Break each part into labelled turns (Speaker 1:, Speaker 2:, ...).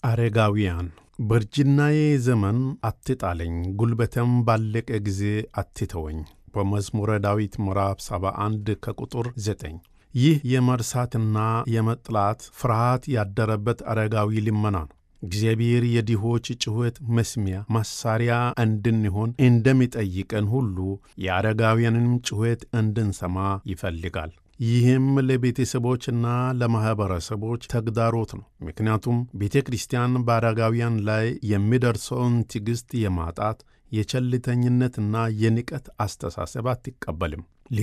Speaker 1: አረጋውያን በእርጅናዬ ዘመን አትጣለኝ፣ ጉልበቴም ባለቀ ጊዜ አትተወኝ። በመዝሙረ ዳዊት ምዕራፍ 71 ከቁጥር 9። ይህ የመርሳትና የመጥላት ፍርሃት ያደረበት አረጋዊ ልመና ነው። እግዚአብሔር የድሆች ጩኸት መስሚያ መሣሪያ እንድንሆን እንደሚጠይቀን ሁሉ የአረጋውያንም ጩኸት እንድንሰማ ይፈልጋል። ይህም ለቤተሰቦችና ለማኅበረሰቦች ተግዳሮት ነው። ምክንያቱም ቤተ ክርስቲያን በአረጋውያን ላይ የሚደርሰውን ትዕግሥት የማጣት የቸልተኝነትና የንቀት አስተሳሰብ አትቀበልም፣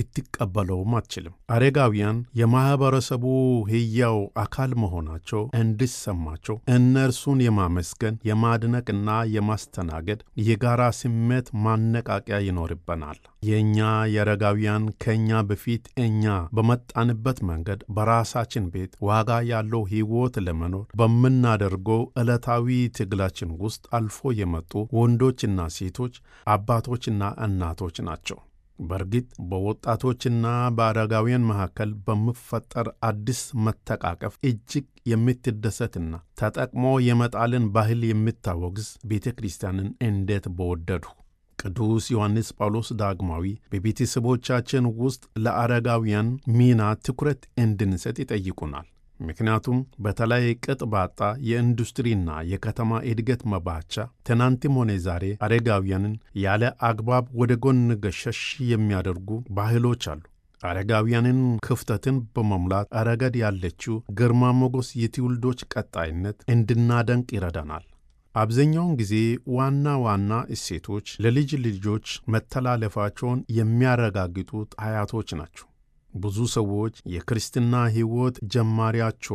Speaker 1: ልትቀበለውም አትችልም። አረጋውያን የማኅበረሰቡ ሕያው አካል መሆናቸው እንዲሰማቸው እነርሱን የማመስገን የማድነቅና የማስተናገድ የጋራ ስሜት ማነቃቂያ ይኖርበናል። የእኛ የአረጋውያን ከእኛ በፊት እኛ በመጣንበት መንገድ በራሳችን ቤት ዋጋ ያለው ሕይወት ለመኖር በምናደርገው ዕለታዊ ትግላችን ውስጥ አልፎ የመጡ ወንዶችና ሴቶች፣ አባቶችና እናቶች ናቸው። በእርግጥ በወጣቶችና በአረጋውያን መካከል በሚፈጠር አዲስ መተቃቀፍ እጅግ የምትደሰትና ተጠቅሞ የመጣልን ባህል የምታወግዝ ቤተ ክርስቲያንን እንዴት በወደዱ! ቅዱስ ዮሐንስ ጳውሎስ ዳግማዊ በቤተሰቦቻችን ውስጥ ለአረጋውያን ሚና ትኩረት እንድንሰጥ ይጠይቁናል። ምክንያቱም በተለይ ቅጥ ባጣ የኢንዱስትሪና የከተማ እድገት መባቻ ትናንትም ሆነ ዛሬ አረጋውያንን ያለ አግባብ ወደ ጎን ገሸሽ የሚያደርጉ ባህሎች አሉ። አረጋውያንን ክፍተትን በመሙላት ረገድ ያለችው ግርማ ሞገስ የትውልዶች ቀጣይነት እንድናደንቅ ይረዳናል። አብዛኛውን ጊዜ ዋና ዋና እሴቶች ለልጅ ልጆች መተላለፋቸውን የሚያረጋግጡት አያቶች ናቸው። ብዙ ሰዎች የክርስትና ሕይወት ጀማሪያቸው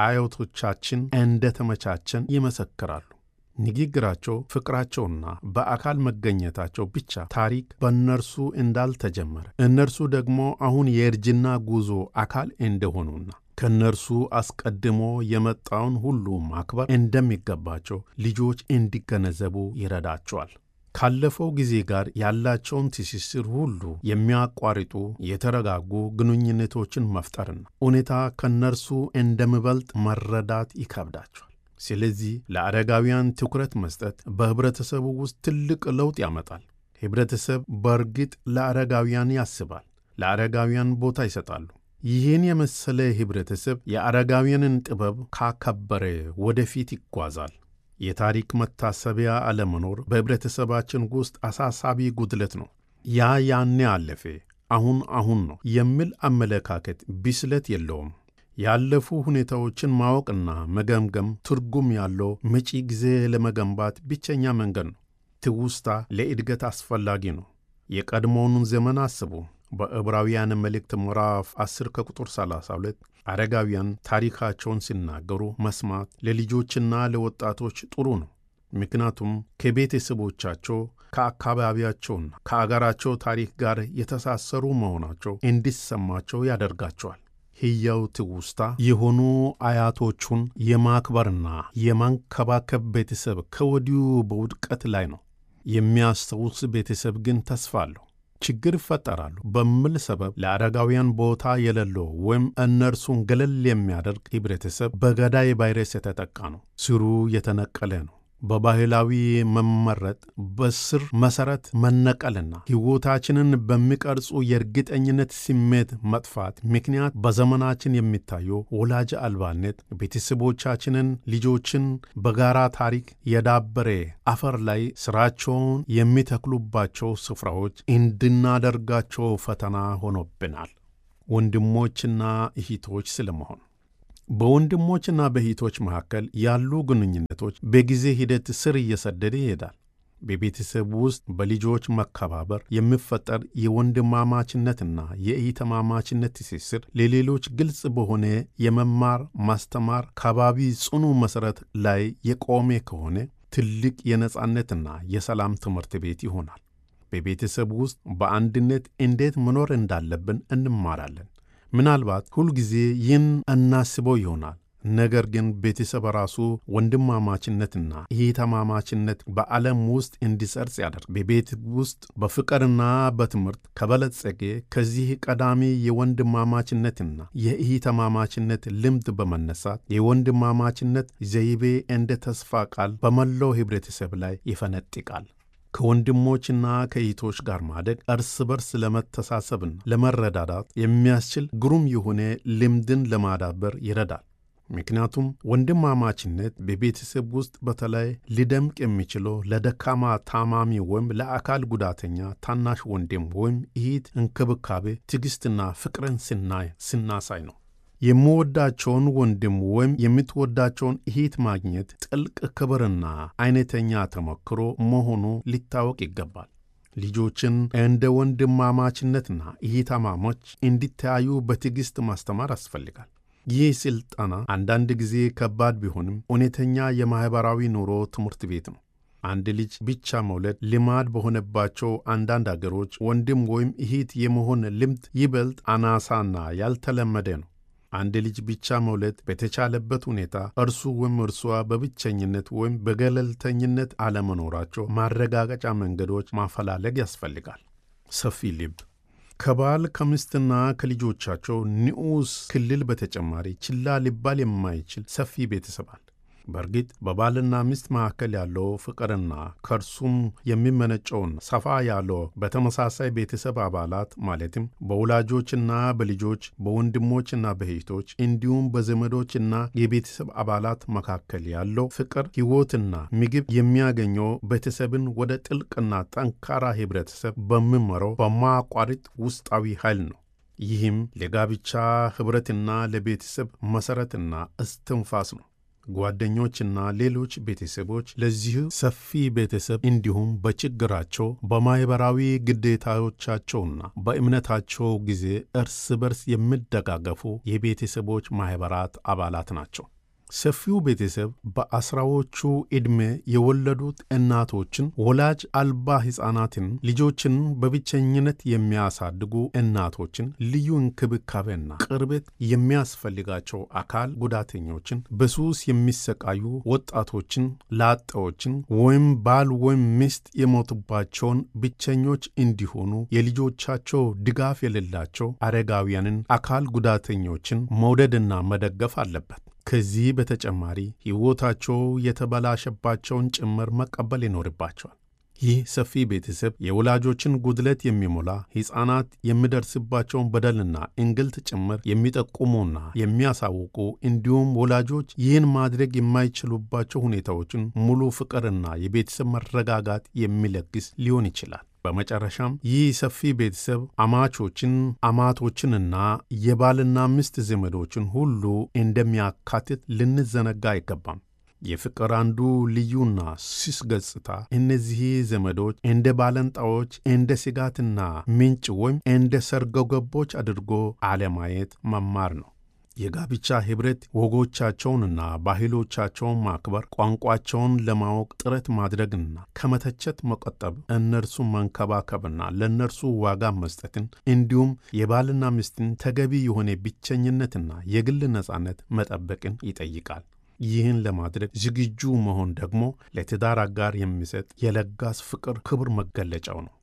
Speaker 1: በአያቶቻችን እንደተመቻቸን ይመሰክራሉ። ንግግራቸው፣ ፍቅራቸውና በአካል መገኘታቸው ብቻ ታሪክ በእነርሱ እንዳልተጀመረ እነርሱ ደግሞ አሁን የእርጅና ጉዞ አካል እንደሆኑና ከእነርሱ አስቀድሞ የመጣውን ሁሉ ማክበር እንደሚገባቸው ልጆች እንዲገነዘቡ ይረዳቸዋል። ካለፈው ጊዜ ጋር ያላቸውን ትስስር ሁሉ የሚያቋርጡ የተረጋጉ ግንኙነቶችን መፍጠርና ሁኔታ ከእነርሱ እንደሚበልጥ መረዳት ይከብዳቸዋል። ስለዚህ ለአረጋውያን ትኩረት መስጠት በኅብረተሰቡ ውስጥ ትልቅ ለውጥ ያመጣል። ኅብረተሰብ በእርግጥ ለአረጋውያን ያስባል፣ ለአረጋውያን ቦታ ይሰጣሉ። ይህን የመሰለ ኅብረተሰብ የአረጋውያንን ጥበብ ካከበረ ወደፊት ይጓዛል። የታሪክ መታሰቢያ አለመኖር በኅብረተሰባችን ውስጥ አሳሳቢ ጉድለት ነው። ያ ያኔ አለፈ፣ አሁን አሁን ነው የሚል አመለካከት ብስለት የለውም። ያለፉ ሁኔታዎችን ማወቅና መገምገም ትርጉም ያለው መጪ ጊዜ ለመገንባት ብቸኛ መንገድ ነው። ትውስታ ለእድገት አስፈላጊ ነው። የቀድሞውን ዘመን አስቡ። በዕብራውያን መልእክት ምዕራፍ 10 ከቁጥር 32 አረጋውያን ታሪካቸውን ሲናገሩ መስማት ለልጆችና ለወጣቶች ጥሩ ነው። ምክንያቱም ከቤተሰቦቻቸው ከአካባቢያቸውና ከአገራቸው ታሪክ ጋር የተሳሰሩ መሆናቸው እንዲሰማቸው ያደርጋቸዋል። ሕያው ትውስታ የሆኑ አያቶቹን የማክበርና የማንከባከብ ቤተሰብ ከወዲሁ በውድቀት ላይ ነው። የሚያስታውስ ቤተሰብ ግን ተስፋ አለው። ችግር ይፈጠራሉ በሚል ሰበብ ለአረጋውያን ቦታ የሌለው ወይም እነርሱን ገለል የሚያደርግ ኅብረተሰብ በገዳይ ቫይረስ የተጠቃ ነው። ስሩ የተነቀለ ነው። በባህላዊ መመረጥ፣ በስር መሠረት መነቀልና ሕይወታችንን በሚቀርጹ የእርግጠኝነት ስሜት መጥፋት ምክንያት በዘመናችን የሚታየው ወላጅ አልባነት ቤተሰቦቻችንን ልጆችን በጋራ ታሪክ የዳበረ አፈር ላይ ሥራቸውን የሚተክሉባቸው ስፍራዎች እንድናደርጋቸው ፈተና ሆኖብናል። ወንድሞችና እህቶች ስለመሆን በወንድሞችና በእህቶች መካከል ያሉ ግንኙነቶች በጊዜ ሂደት ስር እየሰደደ ይሄዳል። በቤተሰብ ውስጥ በልጆች መከባበር የሚፈጠር የወንድማማችነትና የኢተማማችነት ትስስር ለሌሎች ግልጽ በሆነ የመማር ማስተማር ከባቢ ጽኑ መሠረት ላይ የቆመ ከሆነ ትልቅ የነጻነትና የሰላም ትምህርት ቤት ይሆናል። በቤተሰብ ውስጥ በአንድነት እንዴት መኖር እንዳለብን እንማራለን። ምናልባት ሁልጊዜ ይህን እናስበው ይሆናል። ነገር ግን ቤተሰብ ራሱ ወንድማማችነትና እህትማማችነት በዓለም ውስጥ እንዲሰርጽ ያደርግ በቤት ውስጥ በፍቅርና በትምህርት ከበለጸገ ከዚህ ቀዳሚ የወንድማማችነትና የእህትማማችነት ልምድ በመነሳት የወንድማማችነት ዘይቤ እንደ ተስፋ ቃል በመላው ኅብረተሰብ ላይ ይፈነጥቃል። ከወንድሞችና ከእህቶች ጋር ማደግ እርስ በርስ ለመተሳሰብና ለመረዳዳት የሚያስችል ግሩም የሆነ ልምድን ለማዳበር ይረዳል። ምክንያቱም ወንድማማችነት በቤተሰብ ውስጥ በተለይ ሊደምቅ የሚችለው ለደካማ ታማሚ ወይም ለአካል ጉዳተኛ ታናሽ ወንድም ወይም እህት እንክብካቤ፣ ትዕግሥትና ፍቅርን ስናይ ስናሳይ ነው። የምወዳቸውን ወንድም ወይም የምትወዳቸውን እህት ማግኘት ጥልቅ ክብርና አይነተኛ ተሞክሮ መሆኑ ሊታወቅ ይገባል። ልጆችን እንደ ወንድማማችነትና እህትማማች እንዲተያዩ በትዕግሥት ማስተማር ያስፈልጋል። ይህ ሥልጠና አንዳንድ ጊዜ ከባድ ቢሆንም እውነተኛ የማኅበራዊ ኑሮ ትምህርት ቤት ነው። አንድ ልጅ ብቻ መውለድ ልማድ በሆነባቸው አንዳንድ አገሮች ወንድም ወይም እህት የመሆን ልምድ ይበልጥ አናሳና ያልተለመደ ነው። አንድ ልጅ ብቻ መውለድ በተቻለበት ሁኔታ እርሱ ወይም እርሷ በብቸኝነት ወይም በገለልተኝነት አለመኖራቸው ማረጋገጫ መንገዶች ማፈላለግ ያስፈልጋል። ሰፊ ልብ ከባል ከምስትና ከልጆቻቸው ንዑስ ክልል በተጨማሪ ችላ ሊባል የማይችል ሰፊ ቤተሰብ አለ። በእርግጥ በባልና ሚስት መካከል ያለው ፍቅርና ከእርሱም የሚመነጨውን ሰፋ ያለው በተመሳሳይ ቤተሰብ አባላት ማለትም በወላጆችና በልጆች በወንድሞችና በእህቶች እንዲሁም በዘመዶችና የቤተሰብ አባላት መካከል ያለው ፍቅር ሕይወትና ምግብ የሚያገኘው ቤተሰብን ወደ ጥልቅና ጠንካራ ኅብረተሰብ በሚመራው በማያቋርጥ ውስጣዊ ኃይል ነው። ይህም ለጋብቻ ኅብረትና ለቤተሰብ መሠረትና እስትንፋስ ነው። ጓደኞችና ሌሎች ቤተሰቦች ለዚህ ሰፊ ቤተሰብ እንዲሁም በችግራቸው በማኅበራዊ ግዴታዎቻቸውና በእምነታቸው ጊዜ እርስ በርስ የሚደጋገፉ የቤተሰቦች ማኅበራት አባላት ናቸው። ሰፊው ቤተሰብ በአስራዎቹ ዕድሜ የወለዱት እናቶችን፣ ወላጅ አልባ ሕፃናትን፣ ልጆችን በብቸኝነት የሚያሳድጉ እናቶችን፣ ልዩ እንክብካቤና ቅርበት የሚያስፈልጋቸው አካል ጉዳተኞችን፣ በሱስ የሚሰቃዩ ወጣቶችን፣ ላጤዎችን ወይም ባል ወይም ሚስት የሞቱባቸውን ብቸኞች እንዲሆኑ የልጆቻቸው ድጋፍ የሌላቸው አረጋውያንን፣ አካል ጉዳተኞችን መውደድና መደገፍ አለበት። ከዚህ በተጨማሪ ሕይወታቸው የተበላሸባቸውን ጭምር መቀበል ይኖርባቸዋል። ይህ ሰፊ ቤተሰብ የወላጆችን ጉድለት የሚሞላ ሕፃናት የሚደርስባቸውን በደልና እንግልት ጭምር የሚጠቁሙና የሚያሳውቁ እንዲሁም ወላጆች ይህን ማድረግ የማይችሉባቸው ሁኔታዎችን ሙሉ ፍቅርና የቤተሰብ መረጋጋት የሚለግስ ሊሆን ይችላል። በመጨረሻም ይህ ሰፊ ቤተሰብ አማቾችን፣ አማቶችንና የባልና ሚስት ዘመዶችን ሁሉ እንደሚያካትት ልንዘነጋ አይገባም። የፍቅር አንዱ ልዩና ስስ ገጽታ እነዚህ ዘመዶች እንደ ባለንጣዎች፣ እንደ ስጋትና ምንጭ ወይም እንደ ሰርጎ ገቦች አድርጎ አለማየት መማር ነው። የጋብቻ ኅብረት ወጎቻቸውንና ባህሎቻቸውን ማክበር፣ ቋንቋቸውን ለማወቅ ጥረት ማድረግና ከመተቸት መቆጠብ፣ እነርሱን መንከባከብና ለእነርሱ ዋጋ መስጠትን እንዲሁም የባልና ሚስትን ተገቢ የሆነ ብቸኝነትና የግል ነጻነት መጠበቅን ይጠይቃል። ይህን ለማድረግ ዝግጁ መሆን ደግሞ ለትዳር አጋር የሚሰጥ የለጋስ ፍቅር ክቡር መገለጫው ነው።